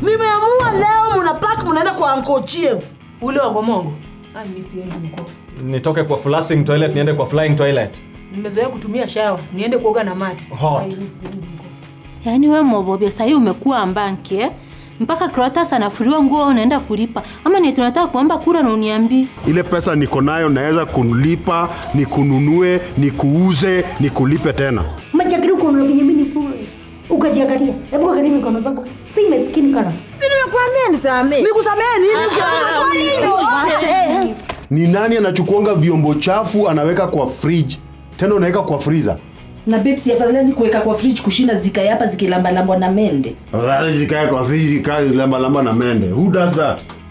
nimeamua leo mnapak mnaenda kwa ankochie ule wagomongo ai mi siendi huko nitoke kwa flushing toilet niende kwa flying toilet nimezoea kutumia shawa niende kuoga na mati Hot. Ai, mi siendi huko yaani we mobobya sahii umekuwa mbanki eh? mpaka Clatous anafuriwa nguo unaenda kulipa ama ni tunataka kuomba kura na uniambii ile pesa niko nayo naweza kulipa nikununue nikuuze nikulipe tena majakiri uko na Benjamin Pule ukajiangalia hebu angalia mikono zako si maskini kana si nimekuambia nisamee nikusamee nini Wache. ni nani anachukuanga vyombo chafu anaweka kwa fridge tena unaweka kwa freezer na babes afadhali ni kuweka kwa fridge kushinda zikae hapa zikilambalambwa na mende afadhali zikae kwa fridge zikae lamba lamba na mende who does that